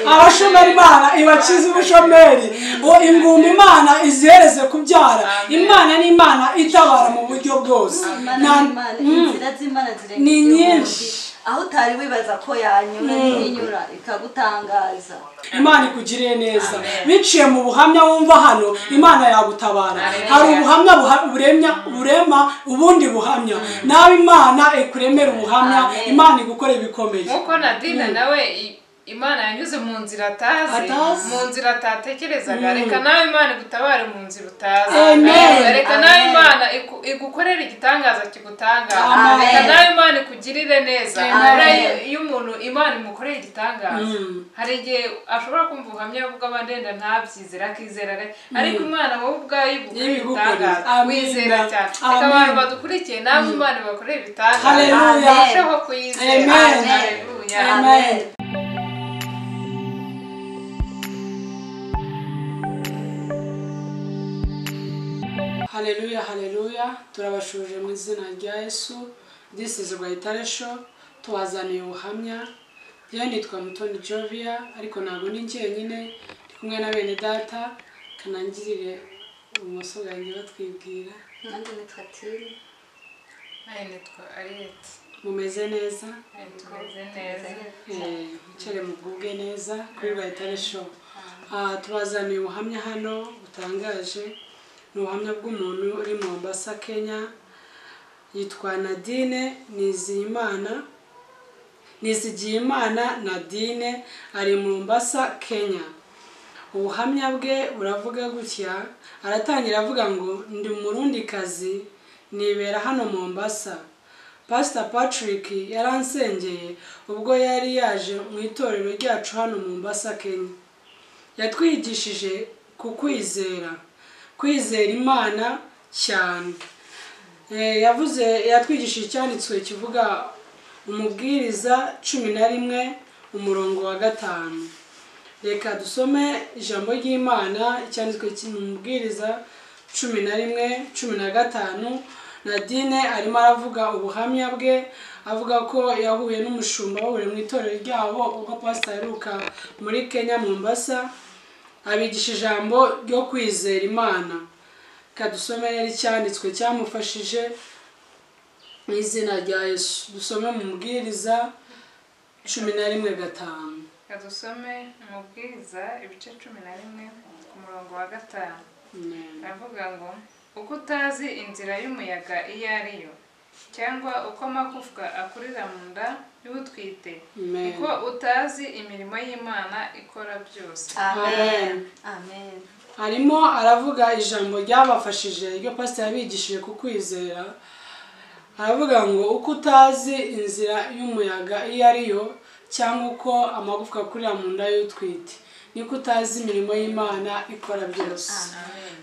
abashomera imana ibakize ubushomeri ngo ingumba imana izihereze kubyara imana ni imana itabara mu buryo bwose Imana ni Imana, inzira z'Imana zirengeje Ni nyinshi. ubundi. aho utari wibaza ko yanyura ntinyura ikagutangaza imana ikugiriye neza biciye mu buhamya wumva hano imana yagutabara hari ubuhamya buha- buremya burema ubundi buhamya nawe imana ikuremera ubuhamya Amen. imana igukora ibikomeye nkuko nadina nawe i- imana yanyuze mu nzira atazi Atazi. mu nzira atatekerezaga reka nawe imana igutabare mu nzira utazi Amen. reka nawe Amen. imana iku- igukorere igitangaza kigutangaza Amen. reka nawe imana ikugirire neza Amen. Hari iyo- iyo umuntu imana imukorera igitangaza hari igihe ashobora kumva ubuhamya bw'abadenda ntabyizera akizera re- ariko imana wowe ubwayo igukorera Ibigukorera. igitangaza Amen. wizera cyane reka Amen. abantu badukurikiye nawe imana ibakorere ibitangaza Hallelujah. urusheho kuyizera Amen. Hallelujah. Amen. haleluya haleluya turabashuje mu izina rya yesu this is rwayitare show tubazaniye ubuhamya yewe nitwa mutoni jovia ariko ntabwo ni njyenyine ndi kumwe na bene data kanangirire ubumoso bwanjye batwibwira nanjye nitwa tini Aya nitwa Ariyeti. mumeze neza Aya tumeze neza. Eh, mwicare mugubwe neza kuri rwayitare show Ah, tubazaniye ubuhamya hano butangaje ni ubuhamya bw'umuntu uri mu Mombasa Kenya yitwa Nadine Niziyimana Nizigiyimana Nadine ari mu Mombasa Kenya ubuhamya bwe buravuga gutya aratangira avuga ngo ndi umurundikazi nibera hano mu Mombasa Pastor Patrick yaransengeye ubwo yari yaje mu itorero ryacu hano mu Mombasa Kenya yatwigishije ku kwizera kwizera imana cyane Eh, yavuze yatwigishije icyanditswe kivuga umubwiriza cumi na rimwe umurongo wa gatanu reka dusome ijambo ry'imana icyanditswe mu mubwiriza cumi na rimwe cumi na gatanu nadine arimo aravuga ubuhamya bwe avuga ko yahuye n'umushumba bahuriye mu itorero ryabo ubwo pasita aheruka muri kenya mombasa abigisha ijambo ryo kwizera imana reka dusome rero icyanditswe cyamufashije mu izina rya yesu dusome mu mubwiriza cumi na rimwe gatanu Reka dusome amabwiriza ibice cumi na rimwe ku murongo wa gatanu Amen. aravuga ngo uko utazi inzira y'umuyaga iyo ari yo cyangwa uko amagufwa akurira mu nda y'utwite Amen. niko utazi imirimo y'imana ikora byose amen amen arimo aravuga ijambo ryabafashije ryo pasiteri yabigishije ku kwizera aravuga ngo uko utazi inzira y'umuyaga iyo ari yo cyangwa uko amagufwa akurira mu nda y'utwite niko utazi imirimo y'imana ikora byose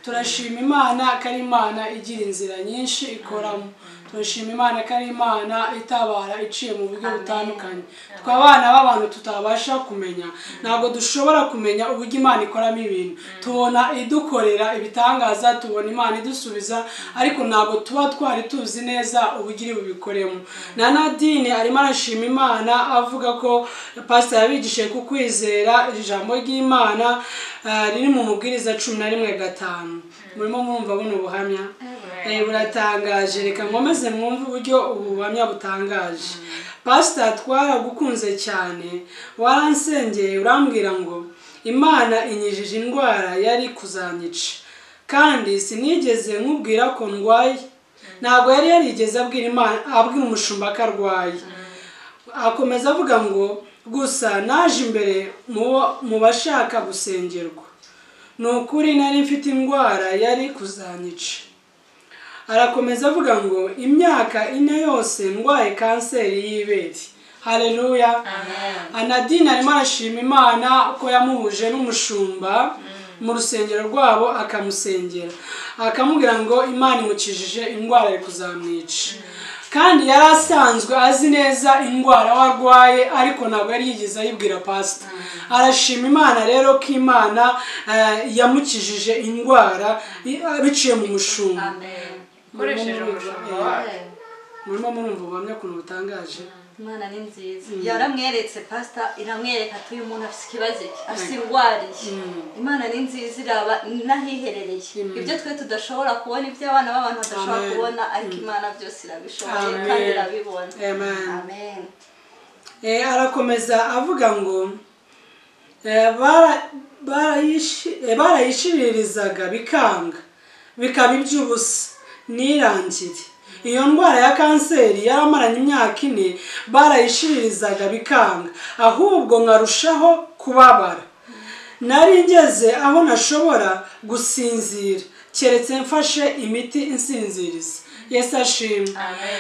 turashima imana ko ari imana igira inzira nyinshi ikoramo turashima imana ko ari imana itabara iciye mu buryo butandukanye twe abana b'abantu tutabasha kumenya ntabwo dushobora kumenya uburyo imana ikoramo ibintu tubona idukorera ibitangaza tubona imana idusubiza ariko ntabwo tuba twari tuzi neza uburyo iri bubikoremo na nadine arimo arashima imana avuga ko pasiteri yabigishije ku kwizera ijambo ry'imana eh, riri mu mubwiriza cumi na rimwe gatanu murimo mwumva buno buhamya Eh, buratangaje reka nkomeze mwumve uburyo ubu buhamya butangaje pasita twaragukunze cyane waransengeye urambwira ngo imana inyijije indwara yari kuzanyica kandi sinigeze nkubwira ko ndwaye ntabwo yari yarigeze abwira imana abwira umushumba ko arwaye akomeza avuga ngo gusa naje imbere mu- mu bashaka gusengerwa ni ukuri nari mfite indwara yari kuzanyica arakomeza avuga ngo imyaka ine yose ndwaye kanseri y'ibere hareruya anadine arimo arashima imana ko yamuhuje n'umushumba mu rusengero rwabo akamusengera akamubwira ngo imana imukijije indwara iri kuzamwica kandi yari asanzwe azi neza indwara we arwaye ariko ntabwo yari yigeze ayibwira pasita arashima imana rero ko imana eh, yamukijije indwara i- biciye mu mushumba amen ukoresheje umushumba wacu murimo murumva ubuhamya ukuntu butangaje imana ni nziza yaramweretse pasita iramwereka ati uyu muntu afite ikibazo iki afite indwara iki imana ni nziza iraba n'ahiherereye ibyo twe tudashobora kubona ibyo abana b'abantu badashobora Amen. kubona ariko imana byose irabishoboye Amen. kandi irabibona Amen. amen Eh, arakomeza avuga ngo eh, bara- barayishi- eh, barayishiririzaga bikanga bikaba iby'ubusa nirangire iyo ndwara ya kanseri yaramaranye imyaka ine barayishiririzaga bikanga ahubwo nkarushaho kubabara nari ngeze aho nashobora gusinzira keretse mfashe imiti insinziriza yesu ashimwe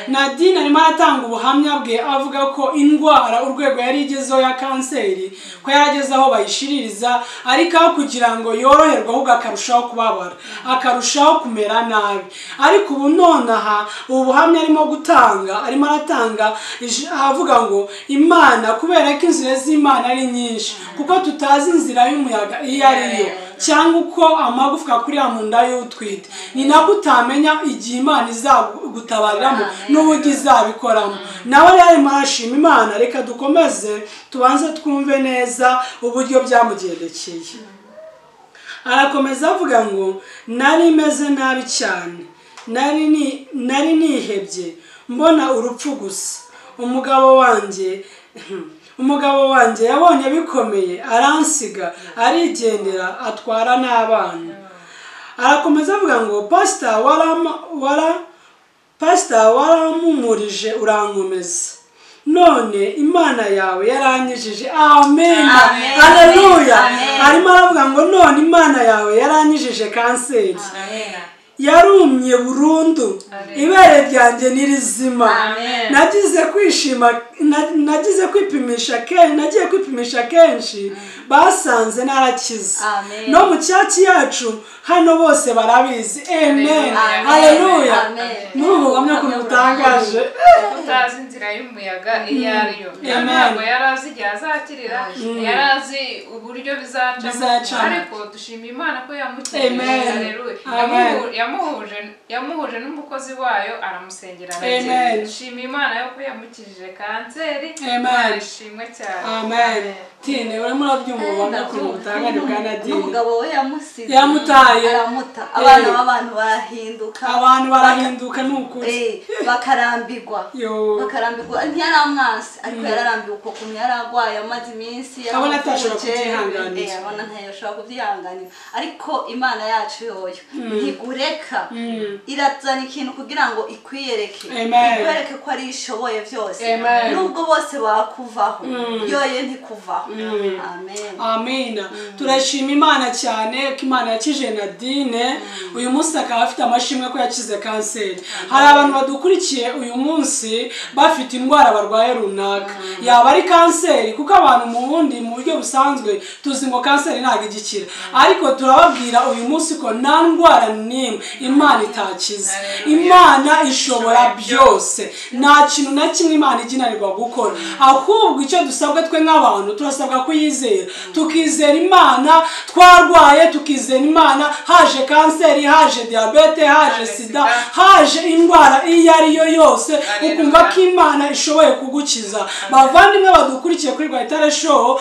nadine arimo aratanga ubuhamya bwe avuga ko indwara urwego yari igezeho ya kanseri ko yarageze aho bayishiririza ariko aho kugira ngo yoroherwe ahubwo akarushaho kubabara akarushaho kumera nabi ariko ubu nonaha ubu buhamya arimo gutanga arimo aratanga ij- avuga ngo imana kubera ko inzira z'imana ari nyinshi kuko tutazi inzira y'umuyaga iyo ari yo cyangwa uko amagufwa akurira mu nda y'utwite ni nabwo utamenya igihe imana izagutabariramo n'uburyo izabikoramo nawe rero arimo arashima imana reka dukomeze tubanze twumve neza uburyo byamugendekeye arakomeza avuga ngo nari meze nabi cyane nari ni- nari nihebye mbona urupfu gusa umugabo wanjye umugabo wanjye yabonye bikomeye aransiga arigendera atwara n'abana arakomeza avuga ngo pasita warama- wara pasita waramumurije urankomeza none imana yawe yaranyijije amen Amen. aleluya Amen. arimo aravuga ngo none imana yawe yaranyijije kanseri Amen. yarumye burundu Amen. ibere ryanjye ni rizima Amen. nagize kwishima na- nagize kwipimisha kenshi nagiye kwipimisha kenshi basanze narakize Amen. no mu cyatsi yacu hano bose barabizi amen Amen. aleluya Amen. muri ubu buhamya ukuntu butangaje utazi inzira y'umuyaga iyo ari yo Amen. ntabwo yari azi igihe azakirira yari azi uburyo Bizacamo. bizacamo ariko dushima imana ko Amen. yamukijije Hallelujah. Amen. Yamuhu- yamuhuje yamuhuje n'umukozi wayo aramusengera Amen. arakira dushima imana yo ko yamukijije kanseri Amen. ishimwe cyane amen tine urimo urabyumva ubuhamya ukuntu butangane bwa nadine n'umugabo we yamusize Yamutaye. aramuta abana Eh. b'abantu barahinduka abantu barahinduka ni ukuri Eh, bakarambirwa Yo. bakarambirwa ntiyaramwase ariko yararambiwe uko kumwe yararwaye amaze iminsi Abona atashobora yaramukuje, kubyihanganira. eh, abona ntashobora kubyihanganira ariko imana yacu yoyo ntigureka irazana ikintu kugira ngo ikwiyereke Amen. ikwereke ko ari ishoboye byose Amen. nubwo bose bakuvaho yoye ntikuvaho amen amina turashima imana cyane ko imana yakije nadine uyu munsi akaba afite amashimwe ko yakize kanseri hari abantu badukurikiye uyu munsi bafite indwara barwaye runaka yaba ari kanseri kuko abantu mu bundi mu buryo busanzwe tuzi ngo kanseri ntabwo igikira ariko turababwira uyu munsi ko nta ndwara n'imwe imana itakize imana ishobora byose nta kintu na kimwe imana iginanirwa gukora ahubwo icyo dusabwa twe nk'abantu turasabwa kuyizera tukizera imana twarwaye tukizera imana haje kanseri haje diyabete haje Haje sida sida. haje indwara iyo ari yo yose Haleluya. ukumva ko imana ishoboye kugukiza bavandimwe badukurikiye kuri rwahitare show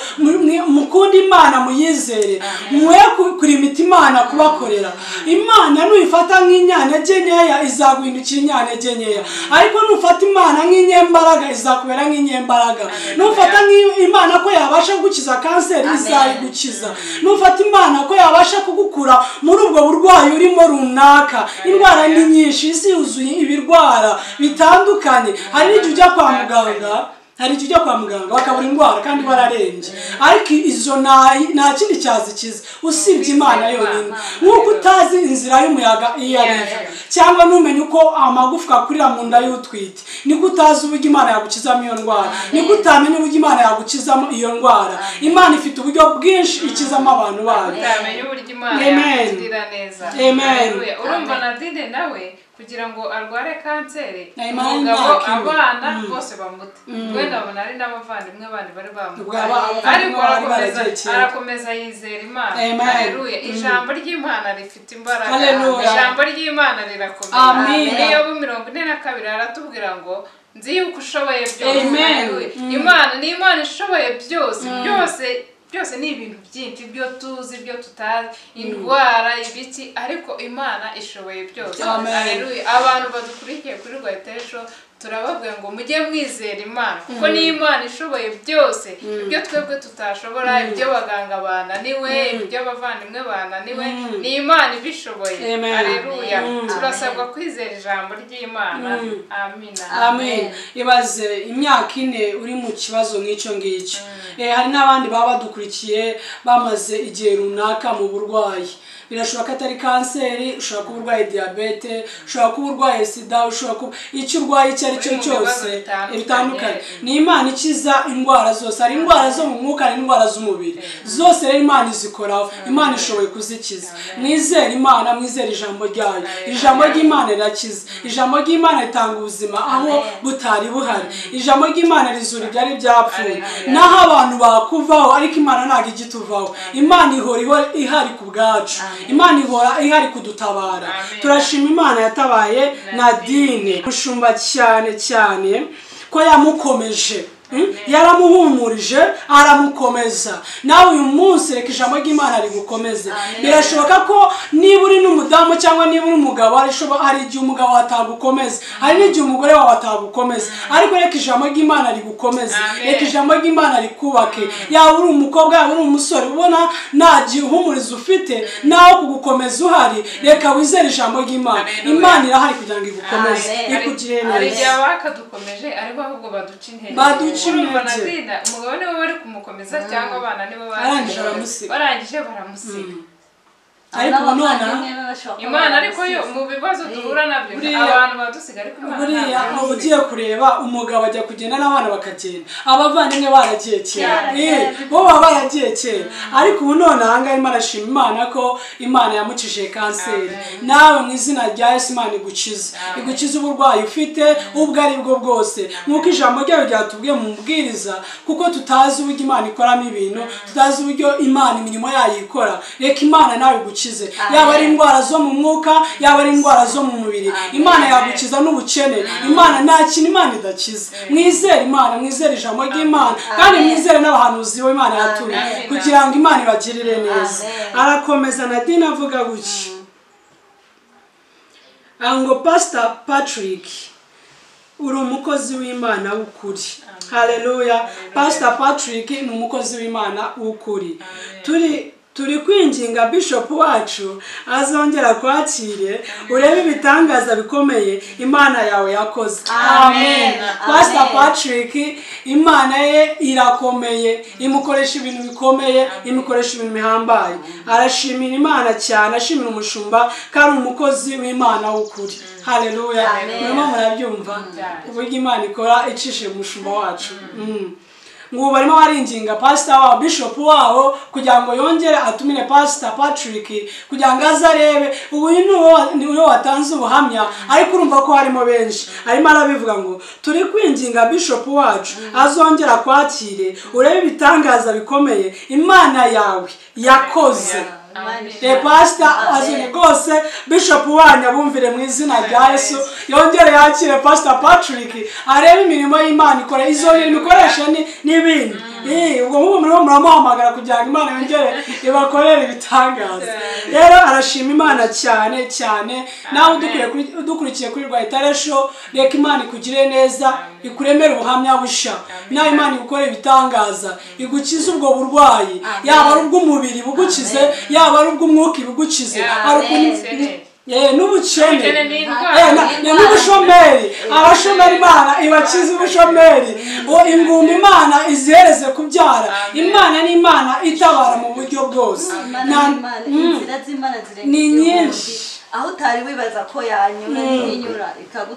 mukunde imana muyizere mwe kuri imiti imana kubakorera imana nuyifata nk'inyantege nkeya izaguhindukira inyantege nkeya ariko nufata imana nk'inyembaraga izakubera nk'inyembaraga nufata nk'i- imana ko yabasha kugukiza kanseri izayigukiza nufata imana ko yabasha kugukura muri ubwo burwayi urimo runaka indwara ni nyinshi isi yuzuye ibirwara bitandukanye hari n'igihe ujya kwa muganga hari igihe ujya kwa muganga bakabura indwara kandi bararembye ariko izo nta- nta kindi cyazikiza usibye imana yonyine nk'uko utazi inzira y'umuyaga iyo ari yo cyangwa ntumenye uko amagufwa akurira mu nda y'utwite niko utazi uburyo imana yagukizamo iyo ndwara niko utamenya uburyo imana yagukizamo iyo ndwara imana ifite uburyo bwinshi ikizamo abantu bayo utamenya uburyo imana Amen. yakugirira neza Amen. Haleluya. urumva nadine nawe kugira ngo arware kanseri Na Imana umugabo imyaka ine. abana bose bamuta wenda abona ari n'abavandimwe bandi bari Ubwo aba- bamutaye abavandimwe ariko bari arakomeza baragekeye. arakomeza yizera imana Amen. Haleluya. ijambo ry'imana rifite imbaraga Haleluya. ijambo ry'imana rirakomeye Amen. niyo mirongo ine na kabiri aratubwira ngo nzi yuko ushoboye byose Amen. Hallelujah. Mm. imana ni imana ishoboye byose byose byose ni ibintu byinshi ibyo tuzi ibyo tutazi indwara ibiki ariko imana ishoboye byose Amen. Hallelujah. abantu badukurikiye kuri rwatesho turababwira ngo mujye mwizera imana kuko ni imana ishoboye byose ibyo twebwe tutashobora ibyo abaganga bananiwe ibyo abavandimwe bananiwe ni imana ibishoboye Amen. Hallelujah. Mm. turasabwa kwizera ijambo ry'imana Mm. amina amen ibaze imyaka ine uri mu kibazo nk'icyo ngicyo Eh, hari n'abandi baba badukurikiye bamaze igihe runaka mu burwayi birashoboka ko atari kanseri ushobora kuba urwaye diyabete ushobora kuba urwaye sida ushobora kuba icyo urwaye icyo ari cyo Uri mu cyose bibazo bitandukanye. bitandukanye ni imana ikiza indwara zose hari indwara zo mu mwuka hari indwara z'umubiri zose rero imana izikoraho imana ishoboye kuzikiza mwizere imana mwizere ijambo ryayo iri jambo ry'imana rirakiza ijambo ry'imana ritanga ubuzima aho butari buhari ijambo ry'imana rizura ibyari byapfuye Amen. naho abantu bakuvaho ariko imana ntabwo ijya ituvaho imana ihora ihora ihari ku bwacu imana ihora ihari kudutabara Amen. turashima imana yatabaye nadine mushumba cyane cyane ko yamukomeje Mm? yaramuhumurije aramukomeza nawe uyu munsi reka ijambo ry'imana rigukomeze Amen. birashoboka ko niba uri n'umudamu cyangwa niba uri umugabo hari ishobo- hari igihe umugabo wawe atagukomeza hari n'igihe umugore wawe atagukomeza ariko reka ijambo ry'imana rigukomeze Amen. reka ijambo ry'imana rikubake yaba uri umukobwa yaba uri umusore ubona nta gihumurizo ufite nawe kugukomeza uhari reka wizere ijambo ry'imana Amen. imana irahari kugira ngo igukomeze Amen. ikugire hari neza igihe abakadukomeje ariko ahubwo baduca intege Baduca Urumva intege. natinda, umugabo nibo bari kumukomeza cyangwa abana nibo Barangije barangije baramusiga. barangije baramusiga ariko ubu nonaha imana ariko yo mu bibazo duhura nabyo Buriya- abantu badusiga ariko imana buriya ntabwo. uba ugiye kureba umugabo ajya kugenda n'abana bakagenda abavandimwe baragiye kera Baragiye. Eh, bo baba baragiye kera ariko ubu none ahangaha imana ashima imana ko imana yamucishije kanseri Amen. nawe mu izina rya yesu imana igukiza igukiza uburwayi ufite ubwo ari bwo bwose nk'uko ijambo ryayo ryatubwiye mu mubwiriza kuko tutazi uburyo imana ikoramo ibintu tutazi uburyo imana imirimo yayo ikora reka imana nawe igukize yaba ari indwara zo mu mwuka yaba ari indwara zo mu mubiri imana yagukiza n'ubukene imana nta kintu imana idakiza mwizere imana mwizere ijambo ry'imana kandi Amen. mwizere n'abahanuzi bo imana yatuye Amen. kugira ngo imana ibagirire neza Amen. arakomeza nadine avuga gutya ngo pasita patrick uri umukozi w'imana w'ukuri haleluya pastor patrick ni umukozi w'imana w'ukuri turi turi kwinginga bishop wacu azongera kwakire urebe ibitangaza bikomeye imana yawe yakoze Amen. pastor Amen. patrick imana ye irakomeye imukoresha ibintu bikomeye imukoresha ibintu bihambaye arashimira imana cyane ashimira umushumba ko ari umukozi w'imana w'ukuri haleluya Amen. murimo murabyumva Mm. uburyo imana ikora icishije umushumba wacu Mm. ngo barimo baringinga pasita wabo bishopu wabo kugira ngo yongere atumire pasita patrick kugira ngo aze arebe ubu uyu ni uwo wa- ni uwo watanze ubuhamya ariko urumva ko harimo benshi arimo arabivuga ngo turi kwinginga bishopu wacu azongera kwakire urebe ibitangaza bikomeye imana yawe yakoze Amen. Re pasita azuri rwose bishopu wanyu abumvire mu izina rya yesu yongere yakire pasita patrick arebe imirimo y'imana ikora izongera imikoreshe ni- n'ibindi Eh, ubwo mubu murimo muramuhamagara kugira ngo imana yongere ibakorere ibitangaza rero arashima imana cyane cyane nawe udukuriye kuri- udukurikiye kuri rwa itaresho reka imana ikugire neza ikuremere ubuhamya busha nawe imana igukore ibitangaza igukize ubwo burwayi yaba ari ubw'umubiri bugukize yaba ari ubw'umwuka ibugukize Amen. hari ukuntu Amen. Eh, n'ubukene Ubukene ni indwara. Eh, na- na- n'ubushomeri abashomeri imana ibakize ubushomeri uwo ingumba imana izihereze kubyara Amen. imana ni imana itabara mu buryo bwose Imana Na- n'Imana, inzira z'Imana zirenga Ni iz'umuntu. nyinshi. aho utari wibaza ko yanyura ntiyinyura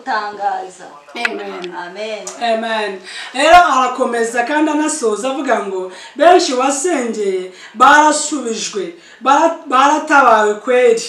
ikagutangaza Amen. amen Amen. Rero arakomeza kandi anasoza avuga ngo benshi wasengeye barasubijwe bara- baratabawe kweri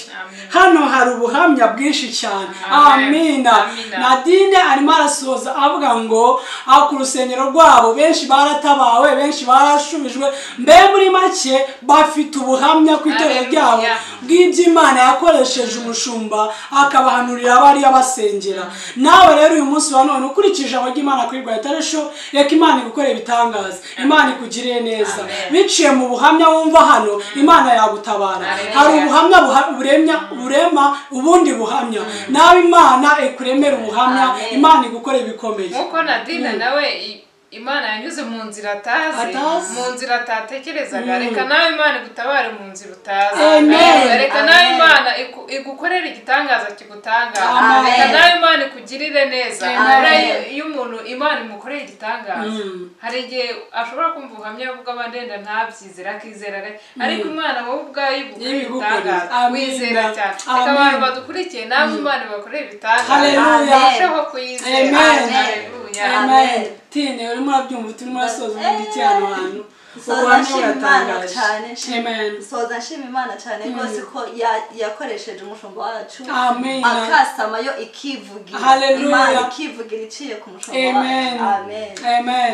hano hari ubuhamya bwinshi cyane Amen. amina Amina. nadine arimo arasoza avuga ngo aho ku rusengero rwabo benshi baratabawe benshi barashubijwe mbe muri make bafite ubuhamya ku itorero Hallelujah. ryabo bw'iby'imana yakoresheje umushumba akabahanurira abari abasengera nawe rero uyu munsi wa none ukurikije ijambo ry'imana kuri rwayitaresho reka imana igukore ibitangaza imana ikugirire neza Amen. biciye mu buhamya wumva hano imana yagutabara Hallelujah. hari ubuhamya buha- buremya burema ubundi buhamya nawe imana ikuremera ubuhamya Amen. imana igukore ibikomeye nk'uko nadine nawe i- imana yanyuze mu nzira atazi Atazi. mu nzira atatekerezaga reka nawe imana igutabare mu nzira utazi Amen. Amen. reka nawe Amen. imana iku- igukorere igitangaza kigutangaza Amen. reka nawe imana ikugirire neza Amen. Buriya iyo umuntu imana imukoreye igitangaza Mm. hari igihe ashobora kumva ubuhamya bw'abandenda ntabyizere akizera re- ariko imana wowe ubwayo igukoreye Ibigukorere. ibitangaza Amen. wizera cyane reka Amen. abantu badukurikiye nawe imana ibakoreye ibitangaza Hallelujah. barusheho kuyizera Amen. Hallelujah. amen Amen. tine urimo urabyumva urimo urasoza Eh. umuziki hano hantu Soza ubuhamya nshima Imana buratangaje cyane, nshima- amen soza nshima imana cyane rwose ko ya- yakoresheje umushumba wacu Amen. akasama yo ikivugira Hallelujah. imana ikivugira iciye ku mushumba amen wacu amen amen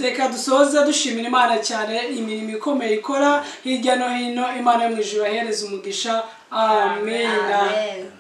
reka dusoze dushimira imana cyane imirimo ikomeye ikora hirya no hino imana yo mu ijuru ibahereza umugisha amen amen